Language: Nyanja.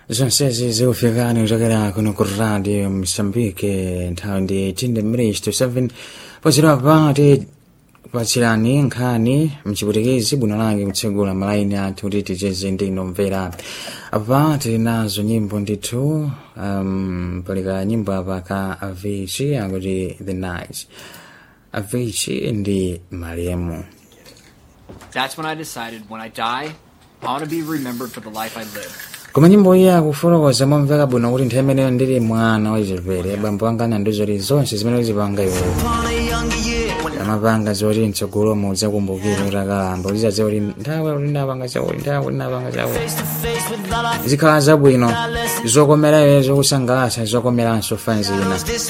zonsezi zikufikani kuchokera kuno ku radio msambike nthawi ndi 18 minutes to 7 pochera pati kupatsirani nkhani mchiputikizi bwino lake kutsegula malaini athu kuti ticheze ndi nomvera apa tili nazo nyimbo ndithu um, palika nyimbo apa ka avici akuti the night avici ndi malemu That's when I decided when I die, I want to be remembered for the life I lived. koma nyimbo iyi akufotokoza momveka bwino kuti nthawi imeneyo ndili mwana wachipere bambo anga nandiyo zoti zonse zimene uzipanga iweyo amapanga zoti mtsogolomo udzakumbukira kuti akalamba ulizaze kuti nthawi kuti ndapanga chakuti nthawi kuti ndapanga chakuti zikhala zabwino zokomera iwe zokusangalatsa zokomeranso fanzina